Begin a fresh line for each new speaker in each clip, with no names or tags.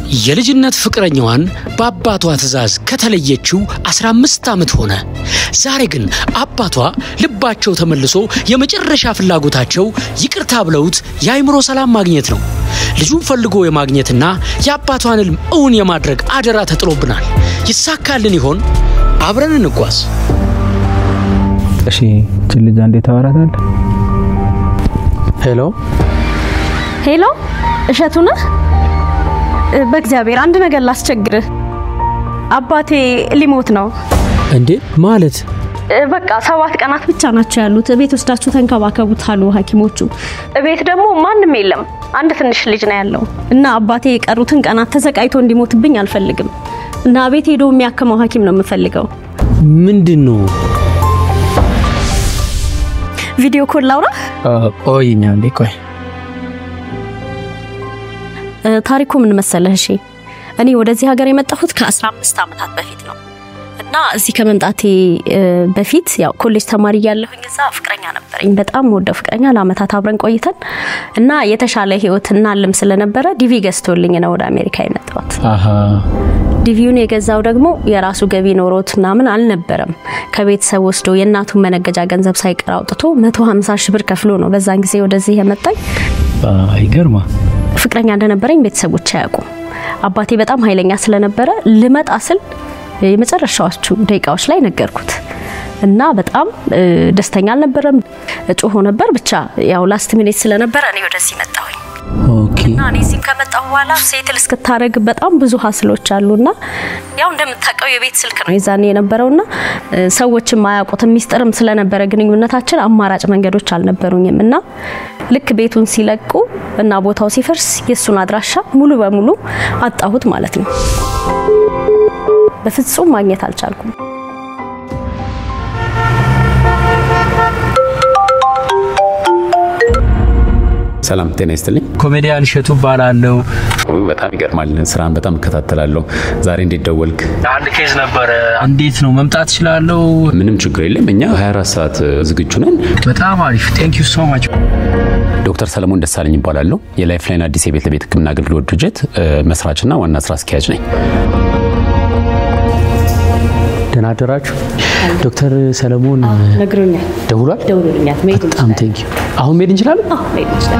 የልጅነት ፍቅረኛዋን በአባቷ ትዕዛዝ ከተለየችው 15 ዓመት ሆነ። ዛሬ ግን አባቷ ልባቸው ተመልሶ የመጨረሻ ፍላጎታቸው ይቅርታ ብለውት የአይምሮ ሰላም ማግኘት ነው። ልጁን ፈልጎ የማግኘትና የአባቷን ሕልም እውን የማድረግ አደራ ተጥሎብናል። ይሳካልን ይሆን? አብረን እንጓዝ።
እሺ እችን ልጅ እንዴት ታወራታል? ሄሎ
ሄሎ፣ እሸቱ ነህ? በእግዚአብሔር አንድ ነገር ላስቸግርህ። አባቴ ሊሞት ነው።
እንዴ ማለት
በቃ ሰባት ቀናት ብቻ ናቸው ያሉት። ቤት ወስዳችሁ ተንከባከቡት አሉ ሐኪሞቹ። ቤት ደግሞ ማንም የለም። አንድ ትንሽ ልጅ ነው ያለው እና አባቴ የቀሩትን ቀናት ተሰቃይቶ እንዲሞትብኝ አልፈልግም እና ቤት ሄዶ የሚያክመው ሐኪም ነው የምፈልገው።
ምንድን ነው?
ቪዲዮ ኮል ላውራ።
ቆይኛ እንዴ ቆይ
ታሪኩ ምን መሰለህ? እሺ እኔ ወደዚህ ሀገር የመጣሁት ከ15 ዓመታት በፊት ነው እና እዚህ ከመምጣቴ በፊት ያው ኮሌጅ ተማሪ እያለሁኝ እዛ ፍቅረኛ ነበረኝ። በጣም ወደው ፍቅረኛ ለአመታት አብረን ቆይተን እና የተሻለ ህይወት እናልም ስለነበረ ዲቪ ገዝቶልኝ ነው ወደ አሜሪካ የመጣሁት።
አሀ
ዲቪውን የገዛው ደግሞ የራሱ ገቢ ኖሮት ምናምን አልነበረም። ከቤተሰብ ወስዶ የእናቱን መነገጃ ገንዘብ ሳይቀር አውጥቶ 150 ሺህ ብር ከፍሎ ነው በዛን ጊዜ ወደዚህ የመጣኝ።
ይገርማ
ፍቅረኛ እንደነበረኝ ቤተሰቦች አያውቁም። አባቴ በጣም ኃይለኛ ስለነበረ ልመጣ ስል የመጨረሻዎቹ ደቂቃዎች ላይ ነገርኩት እና በጣም ደስተኛ አልነበረም። ጮሆ ነበር። ብቻ ያው ላስት ሚኒት ስለነበረ እኔ ወደዚህ መጣሁኝ
ኦኬ
እና እኔ እዚህም ከመጣሁ በኋላ ሴትል እስክታደረግ በጣም ብዙ ሀስሎች አሉና ያው እንደምታውቀው የቤት ስልክ ነው የዛኔ የነበረውና ሰዎችም አያውቁትም። ሚስጥርም ስለነበረ ግንኙነታችን አማራጭ መንገዶች አልነበሩኝም እና ልክ ቤቱን ሲለቁ እና ቦታው ሲፈርስ የእሱን አድራሻ ሙሉ በሙሉ አጣሁት ማለት ነው። በፍጹም ማግኘት አልቻልኩም።
ሰላም ጤና ይስጥልኝ።
ኮሜዲያን እሸቱ እባላለሁ።
በጣም ይገርማል። ስራን በጣም እከታተላለሁ። ዛሬ እንዴት ደወልክ?
አንድ ኬዝ ነበረ። እንዴት ነው መምጣት እችላለሁ?
ምንም ችግር የለም። እኛ 24 ሰዓት ዝግጁ ነን።
በጣም አሪፍ ቴንክ ዩ ሶ ማች።
ዶክተር ሰለሞን ደሳለኝ ይባላለሁ። የላይፍ ላይን አዲስ የቤት ለቤት ሕክምና አገልግሎት ድርጅት መስራችና ዋና ስራ አስኪያጅ ነኝ።
ደህና አደራችሁ። ዶክተር ሰለሞን
ነግሮኛል፣
ደውሏል።
ደውሎልኛል። መሄድ
በጣም ቴንክ ዩ። አሁን መሄድ እንችላለን?
መሄድ ይችላል።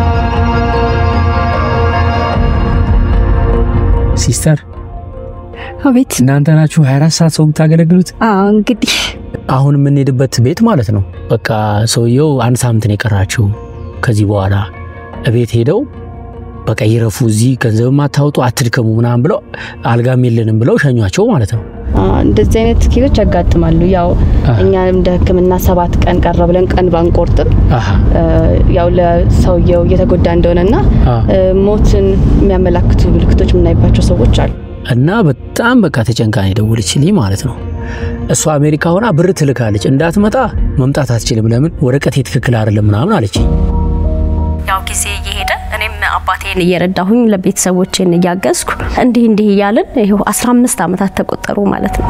ሲስተር
አቤት።
እናንተ ናችሁ 24 ሰዓት ሰው የምታገለግሉት?
አዎ እንግዲህ
አሁን የምንሄድበት ቤት ማለት ነው። በቃ ሰውየው አንድ ሳምንት ነው የቀራቸው። ከዚህ በኋላ እቤት ሄደው በቃ ይረፉ፣ እዚህ ገንዘብ ማታወጡ አትድከሙ ምናምን ብለው አልጋም የለንም ብለው ሸኟቸው ማለት ነው።
እንደዚህ አይነት ኬዞች ያጋጥማሉ። ያው እኛ እንደ ሕክምና ሰባት ቀን ቀረ ብለን ቀን ባንቆርጥም
አሃ
ያው ለሰውየው እየተጎዳ እንደሆነና
አ
ሞትን የሚያመላክቱ ምልክቶች የምናይባቸው ሰዎች አሉ።
እና በጣም በቃ ተጨንቃ ነው የደወለችልኝ ማለት ነው። እሷ አሜሪካ ሆና ብር ትልካለች። እንዳትመጣ መምጣት አትችልም፣ ለምን ወረቀቴ ትክክል አይደለም ምናምን አለችኝ።
ያው ጊዜ እየሄደ እኔም አባቴን እየረዳሁኝ ለቤተሰቦቼን እያገዝኩ እንዲህ እንዲህ እያልን ይኸው 15 ዓመታት ተቆጠሩ ማለት ነው።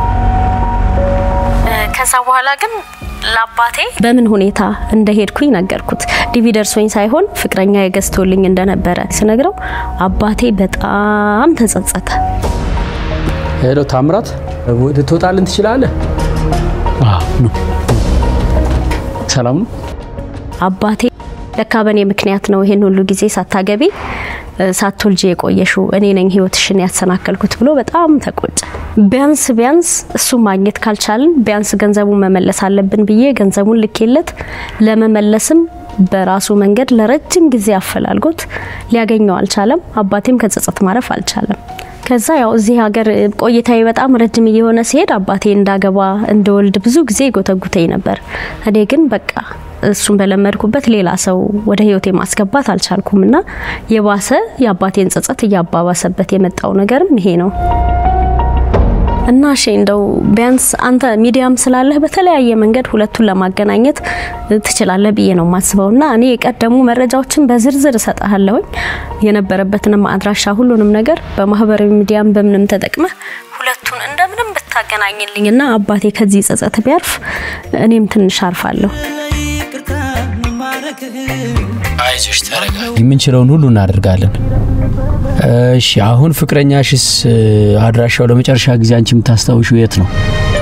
ከዛ በኋላ ግን ለአባቴ በምን ሁኔታ እንደሄድኩኝ ነገርኩት። ዲቪ ደርሶኝ ሳይሆን ፍቅረኛ የገዝቶልኝ እንደነበረ ስነግረው አባቴ በጣም ተጸጸተ።
ሄሎ ታምራት፣ ልትወጣልን ትችላለህ? አዎ ኑ። ሰላም ነው?
አባቴ ለካ በእኔ ምክንያት ነው ይሄን ሁሉ ጊዜ ሳታገቢ ሳትወልጂ የቆየሽው እኔ ነኝ ህይወትሽን ያሰናከልኩት ብሎ በጣም ተቆጨ። ቢያንስ ቢያንስ እሱ ማግኘት ካልቻልን ቢያንስ ገንዘቡን መመለስ አለብን ብዬ ገንዘቡን ልኬለት ለመመለስም በራሱ መንገድ ለረጅም ጊዜ አፈላልጎት ሊያገኘው አልቻለም። አባቴም ከጸጸት ማረፍ አልቻለም። ከዛ ያው እዚህ ሀገር ቆይታዬ በጣም ረጅም እየሆነ ሲሄድ አባቴ እንዳገባ እንደወልድ ብዙ ጊዜ ጎተጉተኝ ነበር። እኔ ግን በቃ እሱን በለመድኩበት ሌላ ሰው ወደ ህይወቴ ማስገባት አልቻልኩም እና የባሰ የአባቴን ጸጸት እያባባሰበት የመጣው ነገርም ይሄ ነው። እና እሺ እንደው ቢያንስ አንተ ሚዲያም ስላለህ በተለያየ መንገድ ሁለቱን ለማገናኘት ትችላለህ ብዬ ነው የማስበው። እና እኔ የቀደሙ መረጃዎችን በዝርዝር እሰጥሃለሁኝ የነበረበትንም አድራሻ፣ ሁሉንም ነገር በማህበራዊ ሚዲያም በምንም ተጠቅመህ ሁለቱን እንደምንም ብታገናኝልኝ እና አባቴ ከዚህ ጸጸት ቢያርፍ እኔም ትንሽ አርፋለሁ።
ይቅርታ መማረክህ
አይዞሽ ተረጋጊ።
የምንችለውን ሁሉ እናደርጋለን። እሺ አሁን ፍቅረኛሽስ እ፣ አድራሻው ለመጨረሻ ጊዜ አንቺ የምታስታውሽው የት ነው?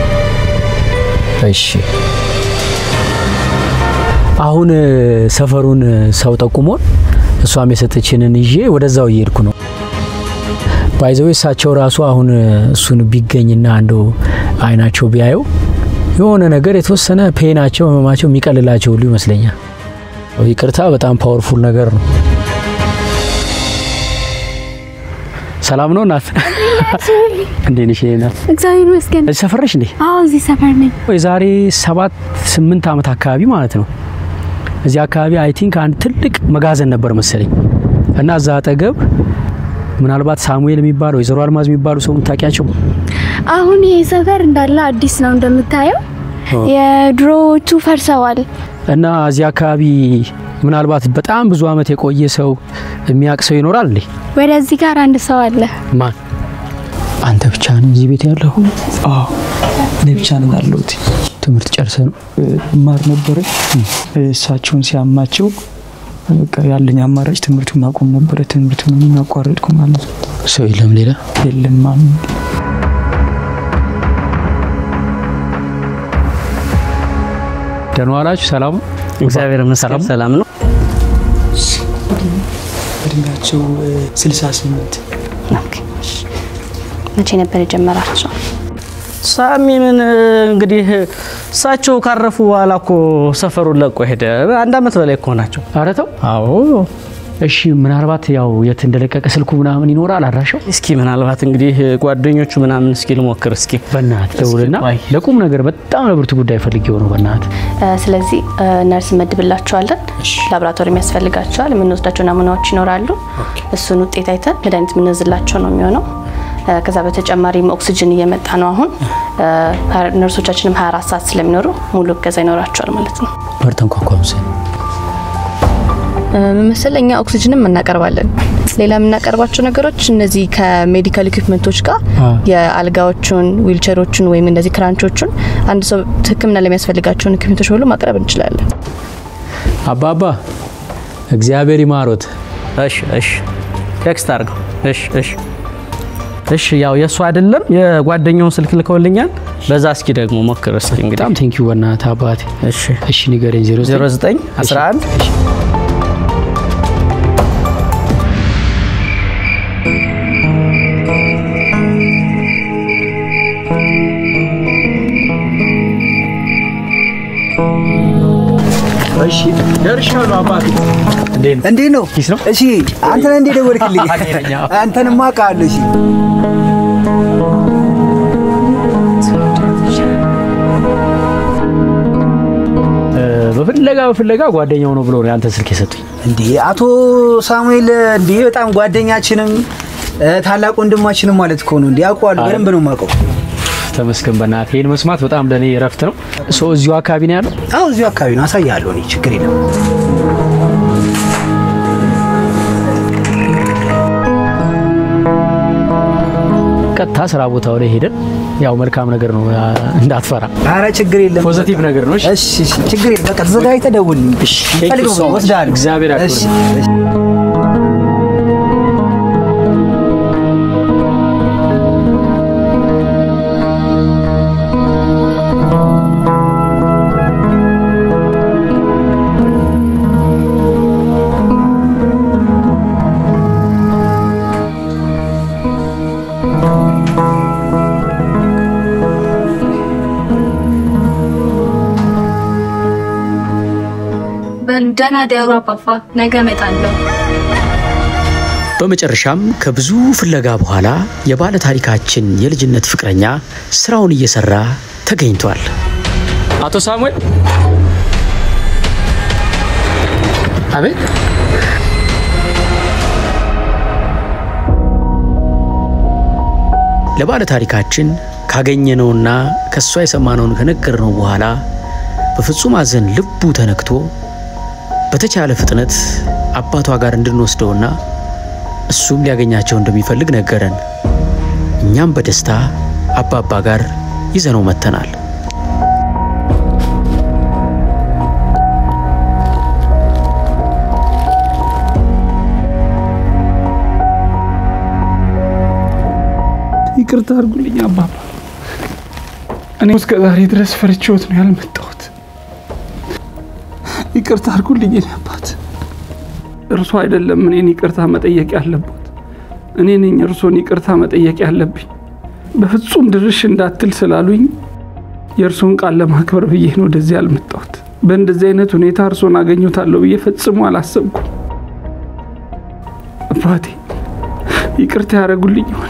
እሺ አሁን እ፣ ሰፈሩን እ፣ ሰው ጠቁሞን እሷም የሰጠችንን ይዤ ወደዛው እየሄድኩ ነው። ባይዘው እሳቸው ራሱ አሁን እ፣ እሱን ቢገኝና እንደው አይናቸው ቢያየው የሆነ ነገር የተወሰነ ፔናቸው ህመማቸው የሚቀልላቸው ሁሉ ይመስለኛል። ይቅርታ በጣም ፓወርፉል ነገር ነው። ሰላም ነው እናት? እንዴት ነሽ እናት?
እግዚአብሔር ይመስገን።
እዚህ ሰፈር ነሽ እንዴ?
አዎ እዚህ ሰፈር ነኝ።
የዛሬ ሰባት ስምንት ዓመት አካባቢ ማለት ነው። እዚህ አካባቢ አይ ቲንክ አንድ ትልቅ መጋዘን ነበር መሰለኝ እና እዛ አጠገብ ምናልባት ሳሙኤል የሚባለው ወይዘሮ አልማዝ የሚባሉ ሰው የምታውቂያቸው
አሁን ይሄ ሰፈር እንዳለ አዲስ ነው እንደምታየው። የድሮዎቹ ፈርሰዋል።
እና እዚህ አካባቢ ምናልባት በጣም ብዙ ዓመት የቆየ ሰው የሚያውቅ ሰው ይኖራል እንዴ?
ወደዚህ ጋር አንድ ሰው አለ።
ማን? አንተ ብቻ ነህ እዚህ ቤት ያለው?
አዎ እኔ ብቻ ነኝ ያለሁት።
ትምህርት ጨርሰ ነው?
ማር ነበረ እሳቸውን ሲያማቸው በቃ ያለኝ አማራጭ ትምህርቱን ማቆም ነበረ። ትምህርቱን የሚያቋረጥኩ ማለት ነው።
ሰው የለም ሌላ?
የለም ማም
ደህና ዋላችሁ? ሰላም ነው?
እግዚአብሔር ይመስገን ሰላም ነው።
እድሜያቸው ስልሳ ስምንት
መቼ ነበር የጀመራቸው?
ሳሚምን እንግዲህ እሳቸው ካረፉ በኋላ እኮ ሰፈሩን ለቆ ሄደ። አንድ አመት በላይ እኮ ናቸው።
ኧረ ተው።
አዎ
እሺ ምናልባት ያው የት እንደለቀቀ ስልኩ ምናምን ይኖራል አድራሻው?
እስኪ ምናልባት እንግዲህ ጓደኞቹ ምናምን እስኪ ልሞክር እስኪ
በእናትህ ደውልና
ቆይ።
ለቁም ነገር በጣም ለብርቱ ጉዳይ ፈልጌው ነው። በእናትህ
እ፣ ስለዚህ እ፣ ነርስ መድብላቸዋለን። ላቦራቶሪ የሚያስፈልጋቸዋል። የምንወስዳቸው ናሙናዎች ይኖራሉ። እሱን ውጤት አይተን መድኃኒት የምንዝላቸው ነው የሚሆነው። እ፣ ከዛ በተጨማሪም ኦክሲጅን እየመጣ ነው አሁን። እ፣ ነርሶቻችንም 24 ሰዓት ስለሚኖሩ ሙሉ እገዛ ይኖራቸዋል ማለት ነው።
በርተን ኳኳምስ
ምን መሰለህ እኛ ኦክሲጅንም እናቀርባለን። ሌላ የምናቀርባቸው ነገሮች እነዚህ ከሜዲካል ኢኩፕመንቶች ጋር
አ።
የአልጋዎቹን፣ ዊልቸሮቹን ወይም እንደዚህ ክራንቾቹን አንድ ሰው ሕክምና ለሚያስፈልጋቸውን ኢኩፕመንቶች ሁሉ ማቅረብ እንችላለን።
አባባ እግዚአብሔር ይማሮት።
እሺ እሺ ቴክስት አድርገው። እሺ እሺ እሺ ያው የእሱ አይደለም የጓደኛውን ስልክ ልከውልኛል። በዛ እስኪ ደግሞ ሞክር እስኪ እንግዲህ
በጣም ቴንኪዩ በእናትህ አባቴ።
እሺ
እሺ ንገረኝ።
09 11
እሺ ደርሻለሁ አባቴ። እንዴት ነው?
እንዴት ነው?
ኪስ ነው?
እሺ አንተ ነህ እንዴ ደወልክልኝ?
እኔ ነኝ።
አንተንማ አውቃለሁ። እሺ
በፍለጋ በፍለጋ ጓደኛው ነው ብሎ ነው ያንተ ስልክ የሰጡኝ።
እንዴ አቶ ሳሙኤል እንዴ በጣም ጓደኛችንም እ፣ ታላቅ ወንድማችንም ማለት እኮ ነው። እንዴ አውቀዋለሁ፣ በደንብ ነው የማውቀው።
ተመስገን በእናትህ ይህን መስማት በጣም ለእኔ እረፍት ነው። ሰው እዚሁ አካባቢ ነው ያለው።
አዎ እዚሁ አካባቢ ነው፣ አሳያለሁ። እኔ ችግር የለም።
ቀጥታ ስራ ቦታው ላይ ሄደን ያው መልካም ነገር ነው እንዳትፈራ፣
አረ ችግር የለም።
ፖዘቲቭ ነገር ነው። እሺ?
እሺ እሺ፣ ችግር የለም። በቃ ተዘጋጅተህ ደውልልኝ። እሺ
Thank you
ፈልገው
so much.
ወስዳለሁ።
እግዚአብሔር ያክብርልኝ።
እሺ እሺ።
ደህና ደሩ አባባ፣ ነገ እመጣለሁ።
በመጨረሻም ከብዙ ፍለጋ በኋላ የባለ ታሪካችን የልጅነት ፍቅረኛ ስራውን እየሰራ ተገኝቷል።
አቶ ሳሙኤል አቤት።
ለባለ ታሪካችን ካገኘነውና ከእሷ የሰማነውን ከነገርነው በኋላ በፍጹም ሐዘን ልቡ ተነክቶ በተቻለ ፍጥነት አባቷ ጋር እንድንወስደውና እሱም ሊያገኛቸው እንደሚፈልግ ነገረን። እኛም በደስታ አባባ ጋር ይዘነው መጥተናል።
ይቅርታ አድርጉልኝ አባባ። እኔ እስከ ዛሬ ድረስ ፈርቼዎት ነው ያልመጣሁት። ይቅርታ አድርጉልኝ የኔ አባት። እርሶ አይደለም እኔን ይቅርታ መጠየቅ ያለበት፣ እኔ ነኝ እርሶን ይቅርታ መጠየቅ ያለብኝ። በፍጹም ድርሽ እንዳትል ስላሉኝ የእርሶን ቃል ለማክበር ብዬ ነው ወደዚህ ያልመጣሁት። በእንደዚህ አይነት ሁኔታ እርሶን አገኙታለሁ ብዬ ፈጽሞ አላሰብኩም። አባቴ ይቅርታ ያደረጉልኝ ይሆን?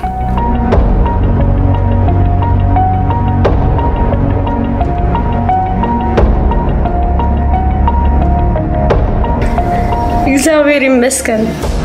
እግዚአብሔር ይመስገን።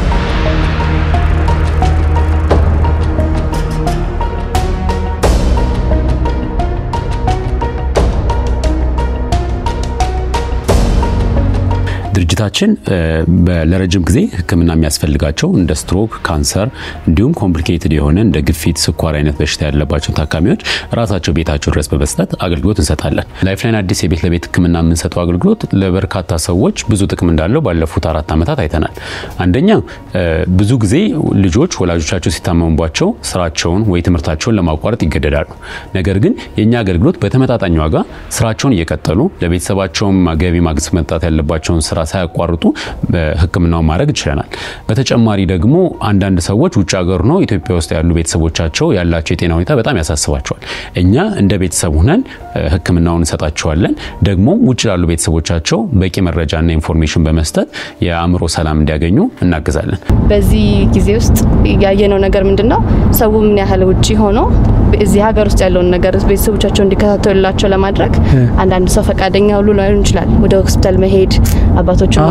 ድርጅታችን ለረጅም ጊዜ ሕክምና የሚያስፈልጋቸው እንደ ስትሮክ፣ ካንሰር እንዲሁም ኮምፕሊኬትድ የሆነ እንደ ግፊት፣ ስኳር አይነት በሽታ ያለባቸው ታካሚዎች ራሳቸው ቤታቸው ድረስ በመስጠት አገልግሎት እንሰጣለን። ላይፍላይን አዲስ የቤት ለቤት ሕክምና የምንሰጠው አገልግሎት ለበርካታ ሰዎች ብዙ ጥቅም እንዳለው ባለፉት አራት ዓመታት አይተናል። አንደኛ ብዙ ጊዜ ልጆች ወላጆቻቸው ሲታመሙባቸው ስራቸውን ወይ ትምህርታቸውን ለማቋረጥ ይገደዳሉ። ነገር ግን የእኛ አገልግሎት በተመጣጣኝ ዋጋ ስራቸውን እየቀጠሉ ለቤተሰባቸውም ገቢ ማስመጣት ያለባቸውን ስራ ሳያቋርጡ ህክምናውን ማድረግ ይችለናል። በተጨማሪ ደግሞ አንዳንድ ሰዎች ውጭ ሀገር ነው ኢትዮጵያ ውስጥ ያሉ ቤተሰቦቻቸው ያላቸው የጤና ሁኔታ በጣም ያሳስባቸዋል። እኛ እንደ ቤተሰብ ሁነን ህክምናውን እንሰጣቸዋለን። ደግሞ ውጭ ላሉ ቤተሰቦቻቸው በቂ መረጃና ኢንፎርሜሽን በመስጠት የአእምሮ ሰላም እንዲያገኙ እናግዛለን።
በዚህ ጊዜ ውስጥ ያየነው ነገር ምንድን ነው? ሰው ምን ያህል ውጭ ሆኖ እዚህ ሀገር ውስጥ ያለውን ነገር ቤተሰቦቻቸው እንዲከታተሉላቸው ለማድረግ አንዳንድ ሰው ፈቃደኛ ሁሉ ላይሆን ይችላል። ወደ ሆስፒታል መሄድ አባቶችን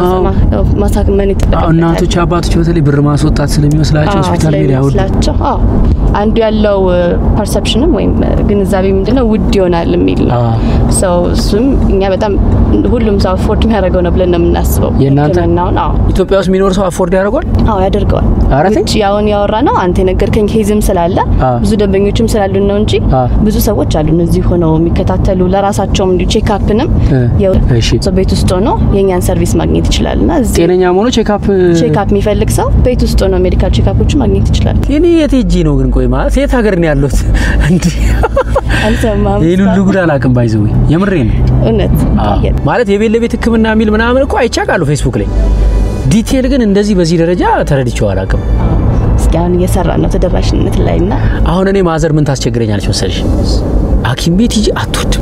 ማሳመን ይጠበቃል።
እናቶች አባቶች በተለይ ብር ማስወጣት ስለሚመስላቸው ሆስፒታል ሜዳ
ስለሚመስላቸው አንዱ ያለው ፐርሰፕሽንም ወይም ግንዛቤ ምንድነው ውድ ይሆናል የሚል ነው። ሰው እሱም እኛ በጣም ሁሉም ሰው አፎርድ የሚያደርገው ነው ብለን ነው የምናስበው።
የእናንተ
ሕክምናውን አዎ
ኢትዮጵያ ውስጥ የሚኖር ሰው አፎርድ ያደርገዋል?
አዎ ያደርገዋል። ውጭ ያውን ያወራ ነው አንተ የነገርከኝ ኬዝም ስላለ ብዙ ደንበኞችም ስላሉን ነው እንጂ ብዙ ሰዎች አሉ እዚህ ሆነው የሚከታተሉ ለራሳቸውም እንዲሁ ቼክአፕንም ቤት ውስጥ ሆኖ የእኛን ሰርቪስ ማግኘት ይችላል እና
ጤነኛ ሆኖ ቼክአፕ
ቼክአፕ የሚፈልግ ሰው ቤት ውስጥ ሆኖ ሜዲካል ቼክአፖች ማግኘት ይችላል።
እኔ የት ሄጄ ነው ግን? ቆይ ማለት የት ሀገር ነው ያለሁት? እንዴ
አልሰማህም?
ይህን ሁሉ ጉድ አላውቅም። ባይዘው የምሬ ነው
እውነት
ማለት የቤት ለቤት ሕክምና የሚል ምናምን እኮ አይቻቃሉ ፌስቡክ ላይ ዲቴል ግን እንደዚህ በዚህ ደረጃ ተረድቼው አላውቅም።
እስኪ አሁን እየሰራ ነው ተደራሽነት ላይ እና
አሁን እኔ ማዘር ምን ታስቸግረኛለች መሰለሽ? ሐኪም ቤት ሂጂ አትወድም።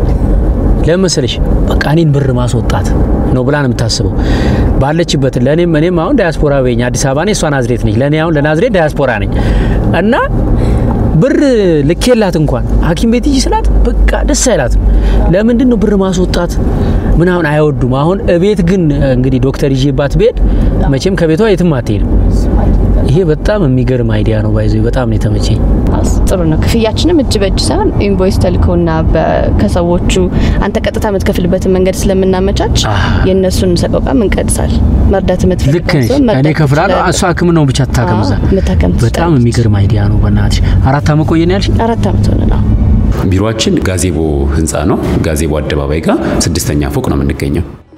ለምን መሰለሽ? በቃ እኔን ብር ማስወጣት ነው ብላ ነው የምታስበው ባለችበት። ለእኔም እኔም አሁን ዳያስፖራ በኝ አዲስ አበባ ነኝ፣ እሷ ናዝሬት ነች። ለእኔ አሁን ለናዝሬት ዳያስፖራ ነኝ እና ብር ልኬላት እንኳን ሐኪም ቤት ሂጂ ስላት በቃ ደስ አይላትም። ለምንድን ነው ብር ማስወጣት ምናምን አይወዱም። አሁን እቤት ግን እንግዲህ ዶክተር ይዤባት ብሄድ መቼም ከቤቷ የትም አትሄድም። ይሄ በጣም የሚገርም አይዲያ ነው። ባይዞ በጣም ነው የተመቸኝ።
ጥሩ ነው። ክፍያችንም እጅ በእጅ ሳይሆን ኢንቮይስ ተልኮና ከሰዎቹ አንተ ቀጥታ የምትከፍልበትን መንገድ ስለምናመቻች የእነሱን ሰቆቃም እንቀድሳል። መርዳት
ልክ ነሽ። እኔ እከፍላለሁ፣ እሷ ሕክምናውን ብቻ ትታከም እዛ። በጣም የሚገርም አይዲያ ነው። በእናትሽ አራት ዓመት ቆየን ያልሽ?
አራት ዓመት ሆነ ነው።
ቢሮአችን ጋዜቦ ህንፃ ነው። ጋዜቦ አደባባይ ጋር ስድስተኛ ፎቅ ነው የምንገኘው።